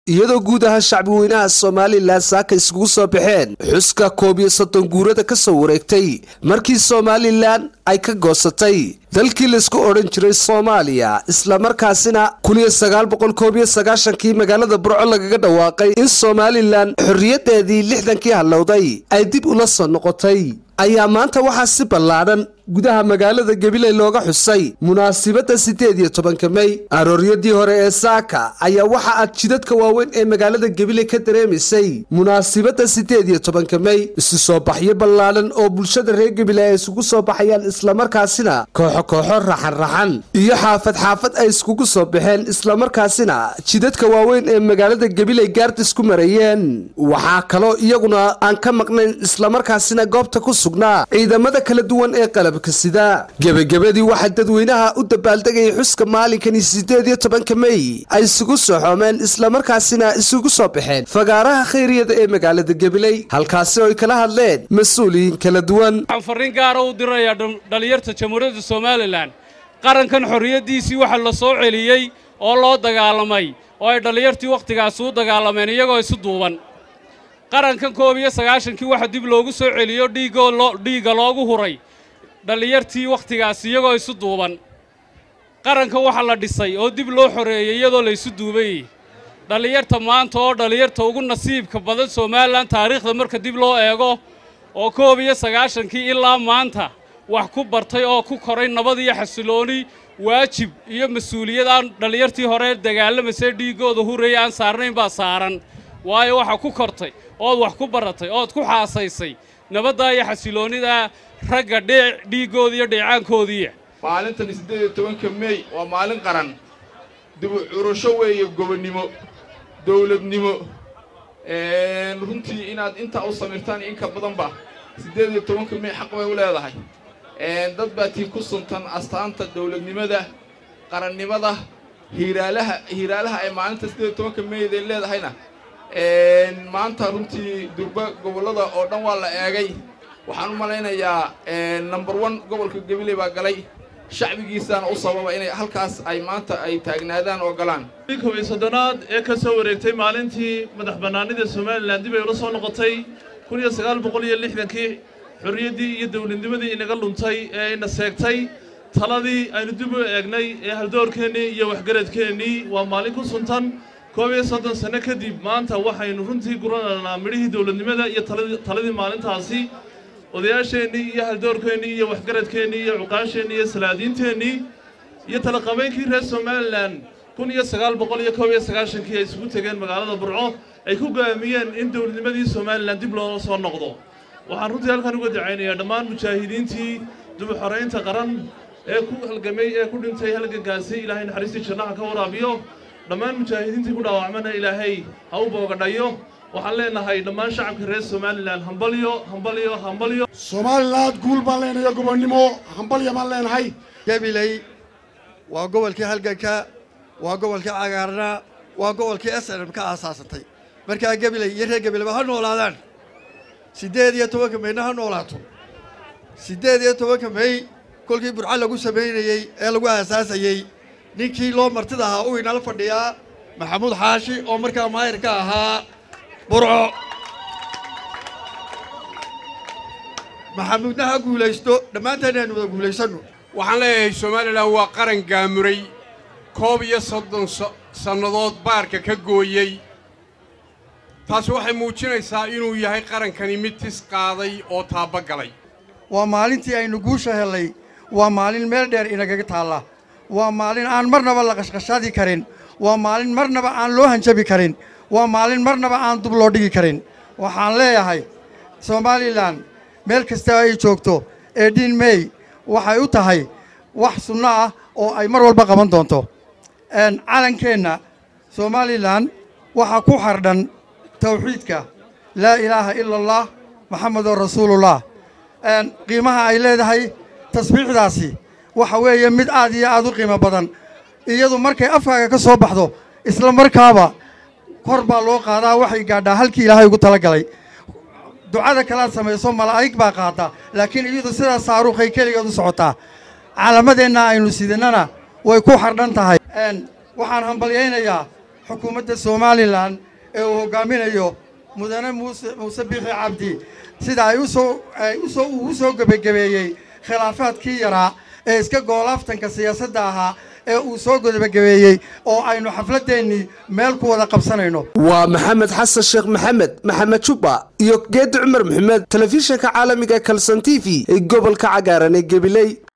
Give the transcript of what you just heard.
iyadoo guud ahaan shacbi weynaha somalilan saaka iskugu soo baxeen xuska koob iyo soddon guurada ka soo wareegtay markii somalilan ay ka goosatay dalkii laisku odhan jiray soomaaliya islamarkaasina kun iyo sagaal boqol koob iyo sagaashankii magaalada burco lagaga dhawaaqay in somalilan xorriyadeedii lixdankii hallowday ay dib ula soo noqotay ayaa maanta waxaa si ballaadhan gudaha magaalada gabiley looga xusay munaasibadda siddeed iyo tobanka mey arooryadii hore ee saaka ayaa waxa aad jidadka waaweyn ee magaalada gabiley ka dareemaysay munaasibadda siddeed iyo tobanka mey isu soo baxyo ballaadhan oo bulshada reer gabiley ay isugu soo baxayaan islamarkaasina kooxo kooxo raxan raxan iyo xaafad xaafad ay iskugu soo baxeen islamarkaasina jidadka waaweyn ee magaalada gabiley gaardis ku marayeen waxaa kaloo iyaguna aan ka maqnayn islamarkaasina goobta ku sugnaa ciidamada kala duwan ee qalabka sida gebagabadii waxaa dadweynaha u dabaaldegayay xuska maalinkani siddeed iyo tobanka mey ay isugu soo xoomeen islamarkaasina isugu soo baxeen fagaaraha khayriyada ee magaalada gabiley halkaasi oo ay kala hadleen mas-uuliyiin kala duwan waxaan farriin gaara u dirayaa dhallinyarta jamhuuriyadda somalilan qarankan xorriyaddiisii waxa la soo celiyey oo loo dagaalamay oo ay dhallinyartii wakhtigaasi u dagaalameen iyagoo isu duuban qarankan koob iyo sagaashankii waxa dib loogu soo celiyo dhiigoo dhiigga loogu huray dhallinyartii wakhtigaasi iyagoo isu duuban qarankan waxa la dhisay oo dib loo xoreeyey iyadoo la isu duubayey dhallinyarta maanta oo dhallinyarta ugu nasiibka badan somalilan taariikhda marka dib loo eego oo koob iyo sagaashankii ilaa maanta wax ku bartay oo ku koray nabad iyo xasilooni waajib iyo mas-uuliyad aan dhallinyartii hore dagaalamasay dhiiggooda huraya aan saarnayn baa saaran waayo waxaa ku kortay ood wax ku baratay ood ku xaasaysay nabaddaa iyo xasiloonnidaa ragga dhee dhiiggooda iyo dheecaankoodiiya maalintan siddeed iyo tobanka mey waa maalin qaran dibu curasho weeye gobonnimo dawladnimo runtii inaad intaa u samirtaan inka badanba siddeed iyo tobanka mey xaq bay u leedahay dad baa tii ku suntan astaanta dawladnimada qarannimada hiiraalaha hiiraalaha ay maalinta siddeed iyo tobanka meyday leedahayna maanta runtii durba gobollada oo dhan waa la eegay waxaan u malaynayaa number one gobolka gabiley baa galay shacbigiisaana u sababa inay halkaas ay maanta ay taagnaadaan oo galaan kob iyo soddonaad ee ka soo wareegtay maalintii madax bannaanida somalilan dib ay ula soo noqotay kun iyo sagaal boqol iyo lixdankii xorriyaddii iyo dawladnimadii inaga luntay ee ina seegtay taladii aynu dib u eegnay ee haldoorkeennii iyo waxgaradkeennii waa maalin ku suntan koob iyo soddon sanno kadib maanta waxaynu runtii guranaynaa midhihii dawladnimada iyo taladii maalintaasi odayaasheennii iyo haldoorkeennii iyo waxgaradkeennii iyo cuqaasheennii iyo salaadiinteennii iyo talaqabeynkii reer somalilan kun iyo sagaal boqol iyo koob iyo sagaashankii ay isugu tegeen magaalada burco ay ku go'aamiyeen in dawladnimadii somalilan dib loola soo noqdo waxaan runtii halkan uga dacaynayaa dhammaan mujaahidiintii dib u xoraynta qaran ee ku halgamay ee ku dhintay halgankaasi ilaahay naxariistii jannaha ka waraabiyo dhammaan mujaahidiintii ku dhaawacmana ilaahay ha u boogadhayo waxaan leenahay dhammaan shacabka reer somalilan hambalyo hambalyo hambalyo somaliland guul baan leenahay gobonnimo hambalya baan leenahay gabiley waa gobolkii halganka waa gobolkii cagaarna waa gobolkii s n m ka aasaasantay markaa gabiley iyo reer gabileyba ha noolaadaan siddeed iyo tobanka meyna ha noolaato siddeed iyo tobanka mey kolkii burco lagu samaynayey ee lagu aasaasayey ninkii loo martida ahaa uu inala fadhiyaa maxamuud xaashi oo markaa maayir ka ahaa burco maxamuudna ha guulaysto dhammaantaena aynu wada guulaysanno waxaan leeyahay somalilan waa qaran gaamuray koob iyo soddon sannadood baarka ka gooyey taasi waxay muujinaysaa inuu yahay qarankani mid tis qaaday oo taabbagalay waa maalintii aynu guusha hellay waa maalin meel dheer inagaga taalla waa maalin aan marnaba la qashqashaadi karin waa maalin marnaba aan loo hanjabi karin waa maalin marnaba aan dub loo dhigi karin waxaan leeyahay somalilan meel kasta ay joogto eedhiin mey waxay u tahay wax sunno ah oo ay mar walba qaban doonto calankeenna somalilan waxaa ku xardhan tawxiidka laa ilaaha ila allah maxamedun rasuulullah qiimaha ay leedahay tasbiixdaasi waxa weeye mid aad iyo aad u qiimo badan iyadu markay afkaaga ka soo baxdo isla markaaba kor baa loo qaadaa waxay gaadhaa halkii ilaahay ugu tala galay ducada kalaad samayso malaa'ig baa qaata laakiin iyadu sidaa saaruukhay keligeed u socotaa calamadeenna aynu sidannana way ku xardhan tahay waxaan hambalyaynayaa xukuumadda somalilan ee uu hoggaaminayo mudane muuse muuse biixi cabdi sida ay usoo ay usoo uu usoo gebagabeeyey khilaafaadkii yaraa ee iska goolaaftanka siyaasadda ahaa ee uu soo gebagabeeyey oo aynu xafladdeennii meel ku wada qabsanayno waa maxamed xasan sheekh maxamed maxamed jubba iyo geedi cumar maxamed telefishinka caalamiga kalson t v ee gobolka cagaaran ee gabiley